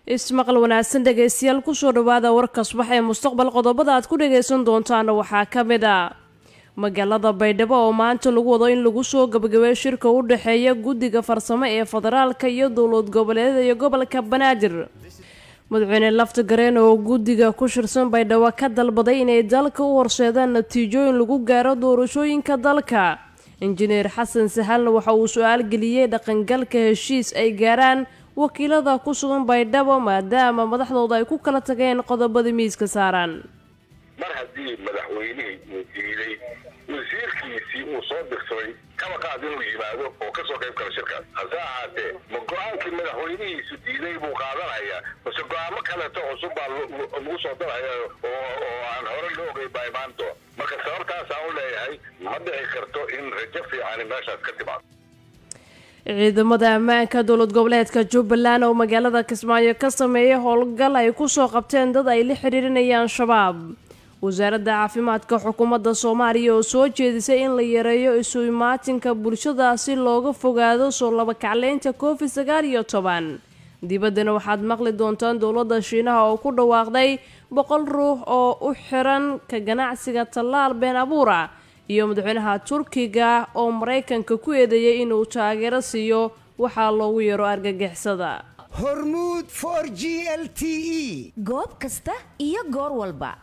ismaqal wanaagsan dhegaystayaal kusoo dhawaada warka subax ee mustaqbal qodobada aad ku dhagaysan doontaana waxaa ka mid a magaalada baydhabo oo maanta lagu wado in lagu soo gabagabeeyo shirka u dhexeeya guddiga farsamo ee federaalka iyo dowlad goboleedyada iyo gobolka banaadir madaxweyne lafta gareen oo guddiga ku shirsan baydhabo ka dalbaday inay dalka u horseedaan natiijooyin lagu gaaro doorashooyinka dalka injineer xasan sahalna waxa uu su-aal geliyey dhaqangalka heshiis ay gaaraan wakiilada ku sugan baydhabo maadaama madaxdooda ay ku kala tageen qodobada miiska saaran mar haddii madaxweynihii uu diiday wasiirkiisii uu soo dirsaday kaba qaad inuu yimaado oo ka soo qayb gala shirkaas hase ahaatee ma go-aankii madaxweynihiisu diiday buu qaadanaya mase go-aamo kaleeto cusub baa lagu soo daraya oo aan hore loo ogay baa imaanto marka sababtaasaan u leeyahay ma dhici karto in rajo fiicani meeshaas ka timaado ciidamada ammaanka dowlad goboleedka jubbaland oo magaalada kismaayo ka sameeyay howlgal ay kusoo qabteen dad ay la xiriirinayaan shabaab wasaaradda caafimaadka xukuumadda soomaaliya oo soo jeedisay in la yareeyo isu imaatinka bulshada si looga fogaado soo labakacleynta covid sagaal iyo toban dibaddana waxaad maqli doontaan dowladda shiinaha oo ku dhawaaqday boqol ruux oo u xiran ka ganacsiga tallaal been abuura iyo madaxweynaha turkiga oo maraykanka ku eedeeyay inuu taageero siiyo waxaa loogu yaro argagixisada hormuud for g l t e goob kasta iyo goor walba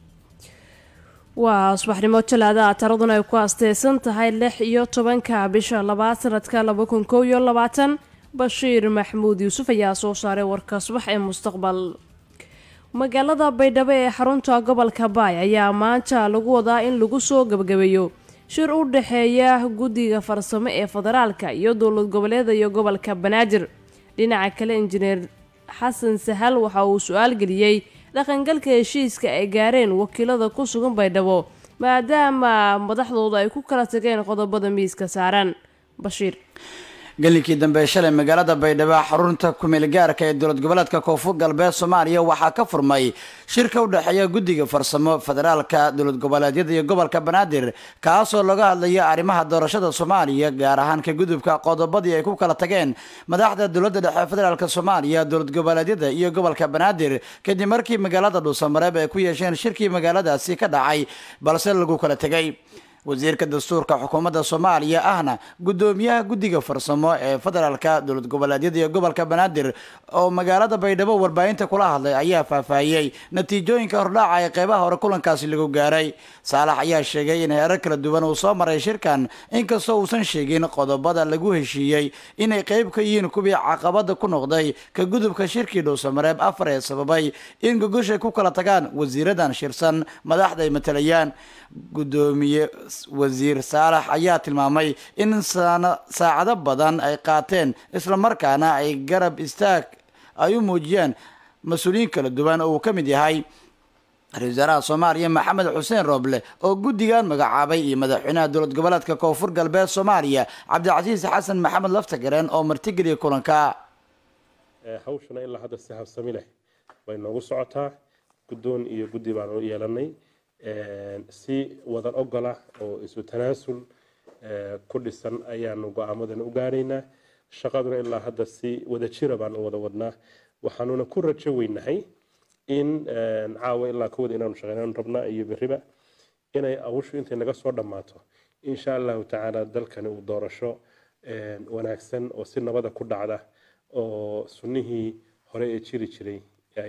waa subaxnimo talaada taraduna ay ku asteysan tahay lix iyo tobanka bisha labaad sanadka laba kun kow iyo labaatan bashiir maxmuud yuusuf ayaa soo saaray warka subax ee mustaqbal magaalada baydhabo ee xarunta gobolka baay ayaa maanta lagu wadaa in lagu soo gabagabeeyo shir u dhexeeya guddiga farsamo ee federaalka iyo dowlad goboleeda iyo gobolka banaadir dhinaca kale injineer xasan sahal waxa uu su-aal geliyey dhaqangalka heshiiska ay gaareen wakiilada ku sugan baydhabo maadaama madaxdooda ay ku kala tageen qodobada miiska saaran bashiir gelinkii dambe shalay magaalada baydhabo xarunta kumeel gaarka ee dowlad goboleedka koonfur galbeed soomaaliya waxaa ka furmay shirka u dhexeeya guddiga farsamo federaalka dowlad goboleedyada iyo gobolka banaadir kaasoo laga hadlaya arrimaha doorashada soomaaliya gaar ahaan ka gudubka qodobadii ay ku kala tageen madaxda dowladda dhexe federaalk soomaaliya dowlad goboleedyada iyo gobolka banaadir kadib markii magaalada dhuusamareeb ay ku yeesheen shirkii magaaladaasi ka dhacay balse lagu kala tegay wasiirka dastuurka xukuumadda soomaaliya ahna guddoomiyaha guddiga farsamo ee federaalka dowlad goboleedyada iyo gobolka banaadir oo magaalada baydhabo warbaahinta kula hadlay ayaa faahfaahiyey natiijooyinka hordhaaca ee qeybaha hore kulankaasi lagu gaaray saalax ayaa sheegay in heerar kala duwan uu soo maray shirkan inkastoo uusan sheegin qodobada lagu heshiiyey inay qeyb ka yihiin kuwii caqabada ku noqday ka gudubka shirkii dhuusamareeb afar ee sababay in gogoshay ku kala tagaan wasiiradan shirsan madaxda ay matalayaan guddoomiye wasiir saalax ayaa tilmaamay in saacado badan ay qaateen islamarkaana ay garab istaag ay u muujiyeen mas-uuliyiin kala duwan oo uu ka mid yahay ra-isul wasaaraha soomaaliya maxamed xuseen rooble oo guddigan magacaabay iyo madaxweynaha dowlad goboleedka koonfur galbeed soomaaliya cabdicasiis xasan maxamed laftagareen oo martigeliya kulanka hawshana ilaa hadda si habsami leh way noogu socotaa guddoon iyo guddi baanu yeelanay si wadan ogola oo isu tanaasul ku dhisan ayaanu go-aamadan u gaaraynaa shaqaduna ilaa hadda si wada jira baan u wada wadnaa waxaanuna ku rajo weynahay in caawa ilaa kawada inaanu shaqeynaan rabnaa iyo beriba inay awushu intay naga soo dhammaato insha allahu tacaala dalkani uu doorasho wanaagsan oo si nabada ku dhacda oo sunnihii hore ee jiri jiray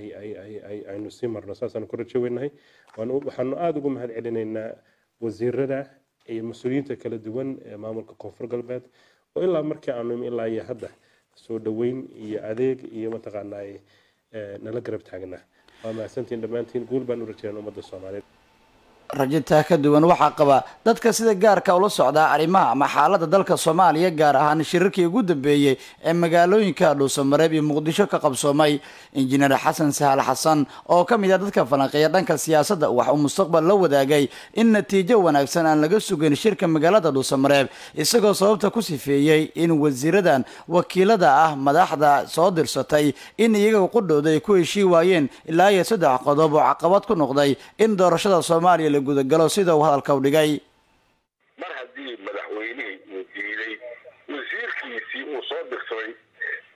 aynu sii marno saasaanu ku rajo weynahay waxaanu aada ugu mahad celinaynaa wasiirada iyo mas-uuliyiinta kala duwan ee maamulka koonfur galbeed oo ilaa markii aanu imi ilaa iyo hadda soo dhaweyn iyo adeeg iyo mataqaanaa nala garab taagnaa waa mahadsantiin dhammaantiin guul baan u rajeynaa ummadda soomaaliyeed rajintaa ka duwan waxaa qaba dadka sida gaarka ula socdaa arrimaha ama xaaladda dalka soomaaliya gaar ahaan shirarkii ugu dambeeyey ee magaalooyinka dhuusamareeb iyo muqdisho ka qabsoomay injineer xasan sahal xasan oo ka mid ah dadka falanqeeya dhanka siyaasadda wax uu mustaqbal la wadaagay in natiijo wanaagsan aan laga sugayn shirka magaalada dhuusamareeb isagoo sababta ku sifeeyey in wasiiradan wakiilada ah madaxda soo dirsatay in iyaga qudhooda ay ku heshii waayeen ilaa iyo saddex qodob oo caqabad ku noqday in doorashada soomaaliya gudagalo sida uu hadalka u dhigay mar haddii madaxweynihii uu diiday wasiirkiisii uu soo dirsaday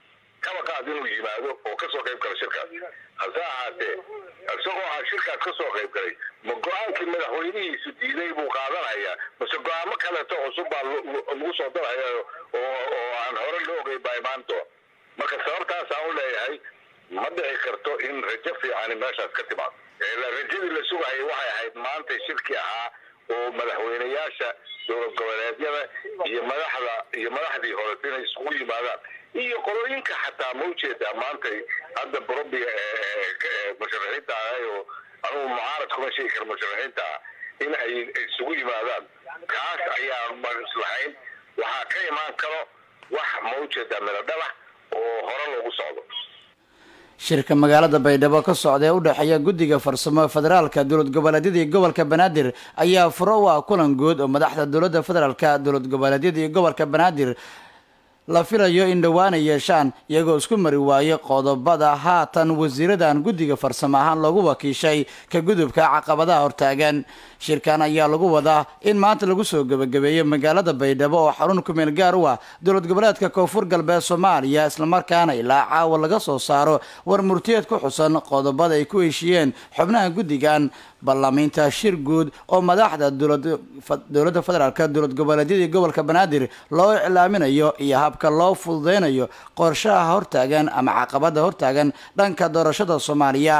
kaba qaad inuu yimaado oo kasoo qayb gala shirkaas hase ahaatee isagoo aan shirkaas kasoo qayb galay ma go-aankii madaxweynihiisu diiday buu qaadanayaa mase go-aamo kaleeto cusub baa lagu soo daraya oo aan hore loo ogeyn baa imaan doon marka sababtaasaan u leeyahay ma dhici karto in rajo fiicani meeshaas ka timaado rajadii la sugayay waxay ahayd maanta shirki ahaa oo madaxweyneyaasha dowlad goboleedyada iyo madaxda iyo madaxdii hore inay isugu yimaadaan iyo qolooyinka xataa ma ujeedaa maanta hadda burubiga musharaxiinta ahay oo anugu mucaarad kuma sheegi kara musharaxiinta ah in ay isugu yimaadaan kaas ayaa maslahayn waxaa ka imaan karo wax ma ujeedaa miladhabax oo hore loogu socdo shirka magaalada baydhabo ka socda ee u dhexeeya guddiga farsamo federaalka dowlad goboleedyada iyo gobolka banaadir ayaa furo u ah kulan guud oo madaxda dowladda federaalka dowlad goboleedyada iyo gobolka banaadir la filayo in dhowaan ay yeeshaan iyagoo isku mari waaye qodobada haatan wasiiradan guddiga farsamo ahaan loogu wakiishay ka gudubka caqabadaha hortaagan shirkan ayaa lagu wadaa in maanta lagu soo gebagabeeyo magaalada baydhabo oo xarun kumeel gaar u ah dowlad goboleedka koonfur galbeed soomaaliya islamarkaana ilaa caawa laga soo saaro war murtiyeed ku xusan qodobada ay ku heshiiyeen xubnaha guddigan ballaamiinta shir guud oo madaxda dowladda federaalk dowlad goboleedyada iyo gobolka banaadir loo iclaaminayo iyo habka loo fududeynayo qorshaha hortaagan ama caqabada hortaagan dhanka doorashada soomaaliya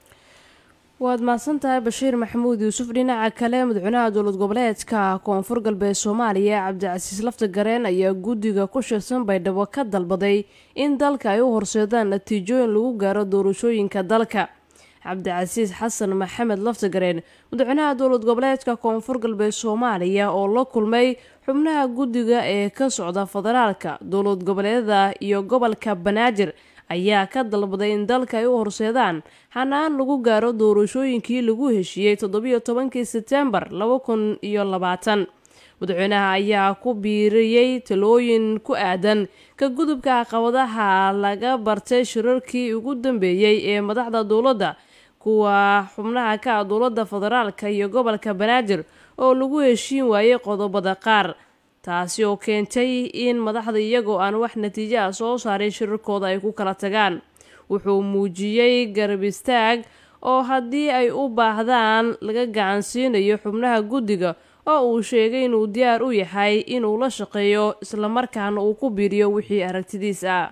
waad mahadsan tahay bashiir maxamuud yuusuf dhinaca kale madaxweynaha dowlad goboleedka koonfur galbeed soomaaliya cabdicasiis lafta gareen ayaa guddiga ku shirsan baydhabo ka dalbaday in dalka ay u horseedaan natiijooyin lagu gaaro doorashooyinka dalka cabdicasiis xasan maxamed laftagareen madaxweynaha dowlad goboleedka koonfur galbeed soomaaliya oo la kulmay xubnaha guddiga ee ka socda federaalka dowlad goboleedyada iyo gobolka banaadir ayaa ka dalbaday in dalka ay u horseedaan hanaan lagu gaaro doorashooyinkii lagu heshiiyey toddobiyo tobankii sebtembar laba kun iyo labaatan madaxweynaha ayaa ku biiriyey talooyin ku aadan ka gudubka caqabadaha laga bartay shirarkii ugu dambeeyey ee madaxda dowladda kuwa xubnaha ka ah dowladda federaalka iyo gobolka banaadir oo lagu heshiin waayey qodobada qaar taasi oo keentay in madaxda iyagoo aan wax natiijo ah soo saarin shirarkooda ay ku kala tagaan wuxuu muujiyey garab istaag oo haddii ay u baahdaan laga gacansiinayo xubnaha guddiga oo uu sheegay inuu diyaar u yahay inuu la shaqeeyo islamarkaana uu ku biiriyo wixii aragtidiis ah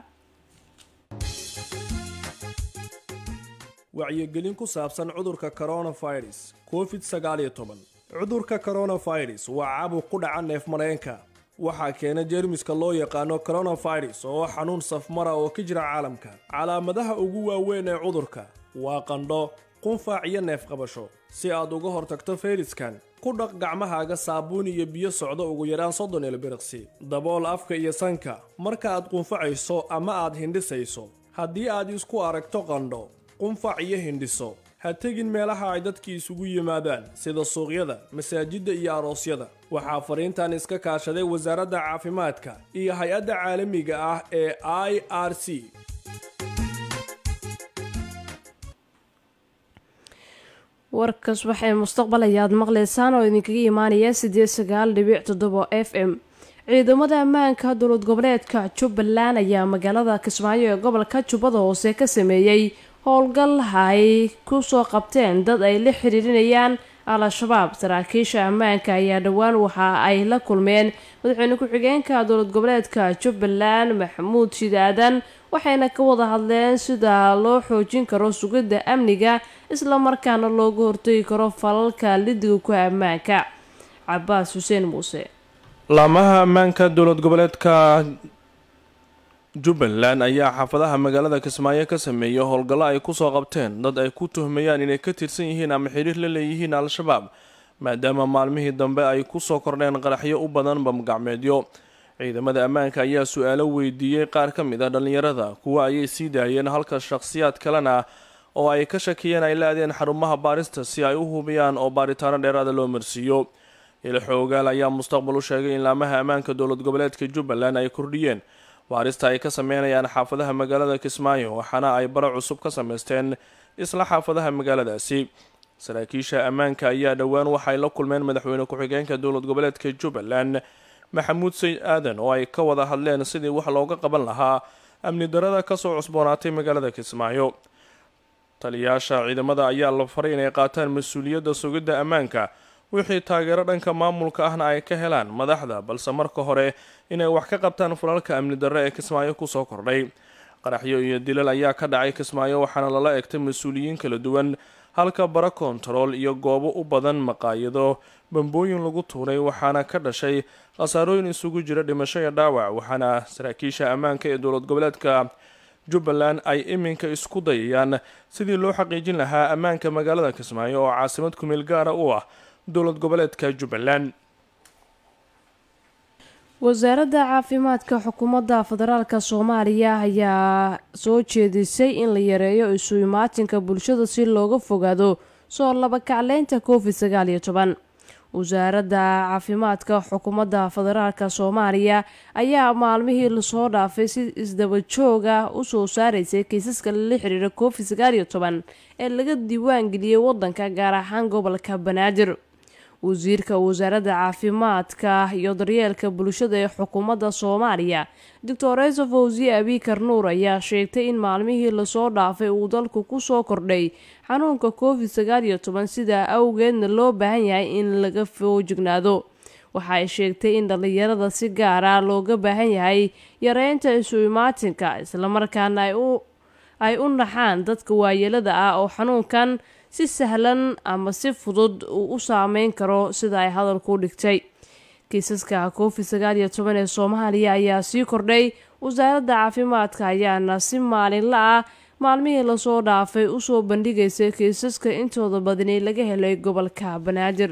wacyigelin ku saabsan cudurka coronavirus covid sagaaliyo toban cudurka coronavirus waa caabuq ku dhaca neef mareenka waxaa keena jeermiska loo yaqaano coronavirus oo xanuun safmara oo ka jira caalamka calaamadaha ugu waaweyn ee cudurka waa qandho qunfaac iyo neef qabasho si aad uga hortagto fayraskan ku dhaq gacmahaaga saabuun iyo biyo socdo ugu yaraan soddon ilbiriqsi dabool afka iyo sanka marka aad qunfacayso ama aad hindhisayso haddii aad isku aragto qandho qunfac iyo hindhiso ha tegin meelaha ay dadkii isugu yimaadaan sida suuqyada masaajidda iyo aroosyada waxaa fariintan iska kaashaday wasaaradda caafimaadka iyo hay-adda caalamiga ah ee i r c warkas waxay mustaqbal ayaad maqlaysaan oo idinkaga imaanaya sideed sagaal dhibic toddoba f m ciidamada ammaanka dowlad goboleedka jubbaland ayaa magaalada kismaayo ee gobolka jubbada hoose ka sameeyey howlgal ay kusoo qabteen dad ay la xiriirinayaan al-shabaab saraakiisha ammaanka ayaa dhowaan waxa ay la kulmeen madaxweyne ku-xigeenka dowlad goboleedka jubbaland maxamuud shidaadan waxayna ka wada hadleen sida loo xoojin karo sugidda amniga islamarkaana looga hortegi karo falalka lidiga ku ammaanka cabaas xuseen muuse laamaha ammaanka dowlad goboleedka jubbaland ayaa xaafadaha magaalada kismaayo ka sameeyay howlgallo ay kusoo qabteen dad ay ku tuhmayaan inay ka tirsan yihiin ama xiriir la leeyihiin al-shabaab maadaama maalmihii dambe ay kusoo kordheen qaraxyo u badan bamgacmeedyo ciidamada ammaanka ayaa su-aalo weydiiyey qaar ka mid a dhallinyarada kuwa ayay sii daayeen halka shakhsiyaad kalena oo ay ka shakiyeen ay la-adeen xarumaha baarista si ay u hubiyaan oo baaritaano dheeraada loo marsiiyo ilxoogaal ayaa mustaqbal u sheegay in laamaha ammaanka dowlad goboleedka jubbaland ay kordhiyeen baarista ay ka sameynayaan xaafadaha magaalada kismaayo waxaana ay bara cusub ka sameysteen isla xaafadaha magaaladaasi saraakiisha ammaanka ayaa dhowaan waxay la kulmeen madaxweyne ku-xigeenka dowlad goboleedka jubbaland maxamuud sayd aadan oo ay ka wada hadleen sidii wax looga qaban lahaa amni darada kasoo cusboonaatay magaalada kismaayo taliyayaasha ciidamada ayaa la faray inay qaataan mas-uuliyadda sugidda ammaanka wixii taageero dhanka maamulka ahna ay ka helaan madaxda balse marka hore inay wax ka qabtaan fulalka amni darre ee kismaayo kusoo kordhay qaraxyo iyo dilal ayaa ka dhacay kismaayo waxaana lala egtay mas-uuliyiin kala duwan halka bara kontarool iyo goobo u badan maqaayado bambooyin lagu tuuray waxaana ka dhashay khasaarooyin isugu jira dhimasho iyo dhaawac waxaana saraakiisha ammaanka ee dowlad goboleedka jubbaland ay iminka isku dayayaan sidii loo xaqiijin lahaa ammaanka magaalada kismaayo oo caasimad kumeel gaara u ah dowlad goboleedka jubbaland wasaaradda caafimaadka xukuumadda federaalka soomaaliya ayaa soo jeedisay in la yareeyo isu imaatinka bulshada si looga fogaado soo labakacleynta covid sagaal iyo toban wasaaradda caafimaadka xukuumadda federaalka soomaaliya ayaa maalmihii lasoo dhaafay si isdaba jooga usoo saaraysay kiisaska la xiriira covid sagaal iyo toban ee laga diiwaan geliyey wadanka gaar ahaan gobolka banaadir wasiirka wasaaradda caafimaadka iyo daryeelka bulshada ee xukuumadda soomaaliya doctor eso fawsiye abikar nuur ayaa sheegtay in maalmihii lasoo dhaafay uu dalku kusoo kordhay xanuunka covid sagaal iyo toban sidaa awgeedna loo baahan yahay in laga foojignaado waxa ay sheegtay in dhallinyarada si gaara looga baahan yahay yareynta isu imaatinka islamarkaana ay u naxaan dadka waayeelada ah oo xanuunkan si sahlan ama si fudud uu u saameyn karo sida ay hadalku dhigtay kiisaska covid sagaal iyo toban ee soomaaliya ayaa sii kordhay wasaaradda caafimaadka ayaana si maalinla ah maalmihii lasoo dhaafay usoo bandhigaysay kiisaska intooda badani laga helay gobolka banaadir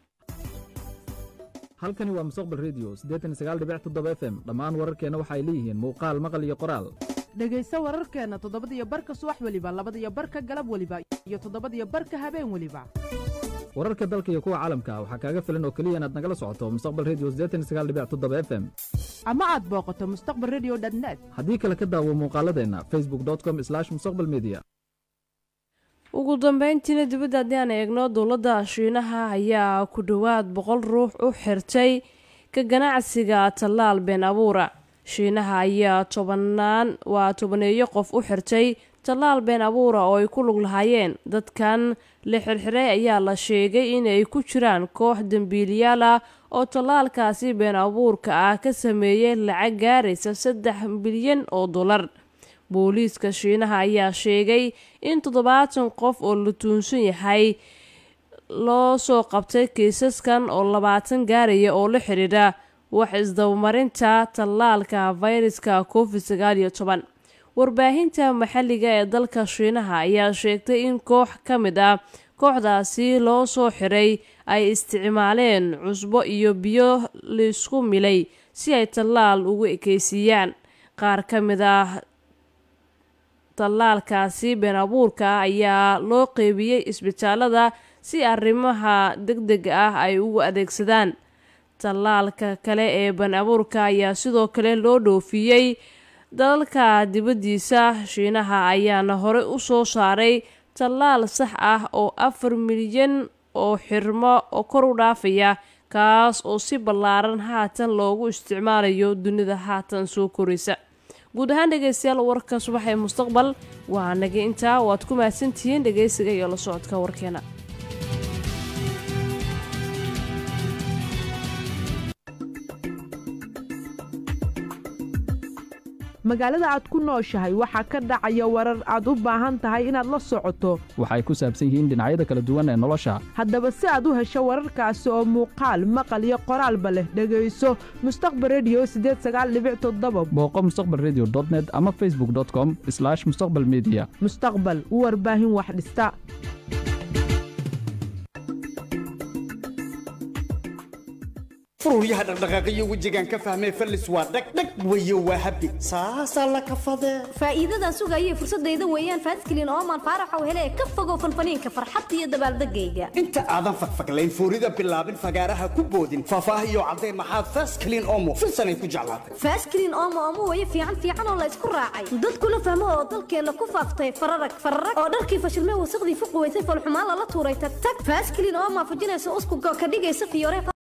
halkani waa mustaqbal redio f m dhammaan wararkeenna waxay leeyihiin muuqaal maqal iyo qoraal dhegayso wararkeenna toddobadiyo barka subax weliba labadiyo barka galab weliba iyo toddobadiyo barka habeen weliba wararka dalka iyo kuwa caalamka waxaa kaaga filan oo keliya inaad nagala socoto mustaqbal redio f m ama aad booqato mustaqbal redio net haddii kale ka daawo muuqaaladeenna facebook com mustaqbal media ugu dambeyntiina dibadda haddii aan eegno dowladda shiinaha ayaa ku dhowaad boqol ruux u xirtay ka ganacsiga tallaal been abuura shiinaha ayaa tobanaan waa tobaneeyo qof u xirtay tallaal been abuura oo ay ku lug lahaayeen dadkan la xirxiray ayaa la sheegay inay ku jiraan koox dembiiliyaal ah oo tallaalkaasi been abuurka ah ka sameeyey lacag gaaraysa saddex bilyan oo dollar booliiska shiinaha ayaa sheegay in toddobaatan qof oo la tuunsan yahay loo soo qabtay kiisaskan oo labaatan gaaraya oo la xidhiidha wax isdabamarinta tallaalka fayraska covid sagaal iyo toban warbaahinta maxalliga ee dalka shiinaha ayaa sheegtay in koox ka mid ah kooxdaasi loo soo xiray ay isticmaaleen cusbo iyo biyo laisku milay si ay tallaal ugu ekeysiiyaan qaar ka mid ah tallaalkaasi been abuurka ah ayaa loo qeybiyey isbitaalada si arrimaha deg dega ah ay ugu adeegsadaan tallaalka kale ee been abuurka ayaa sidoo kale loo dhoofiyey dalalka dibaddiisa shiinaha ayaana horey u soo saaray tallaal sax ah oo afar milyan oo xirmo oo kor u dhaafaya kaas oo si ballaaran haatan loogu isticmaalayo dunida haatan soo koraysa guud ahaan dhegaystayaal warka subax ee mustaqbal waa naga intaa waad ku mahadsantihiin dhegaysiga iyo la socodka warkeena magaalada aad ku nooshahay waxaa ka dhacaya warar aad u baahan tahay inaad la socoto waxay ku saabsan yihiin dhinacyada kala duwan ee nolosha haddaba si aad u hesho wararkaasi oo muuqaal maqal iyo qoraalba leh dhegayso mustaqbal redio booqo mustaqbal redio net ama facebook com mustaqbal media mustaqbal warbaahin wax dhista fururyaha dhaqdhaqaaqiyo wejigaan ka fahmay fallis waa dhagdhag weyo waa habi saasaa la kafadee faa'iidadan sugayay fursadayda weeyaan faaskilin ooman faaraxow hele ka fogow fanfaniinka farxadda iyo dabaaldegayga inta aadan fagfaglayn foorida bilaabin fagaaraha ku boodin faahfaahiyo caddeen maxaad faaskilin oomo filsanay ku jeclaatay faaskilin oomo oomo weeye fiican fiican oo la isku raacay dadkuna fahmo oo dalkeenna ku faaftay fararag fararag oo dharkii fashilmay wasaqdii fuqi weysay falxumaan lala tuuray tag tag faaskilin oomaa fujinaysa usku ka dhigaysa fiyoore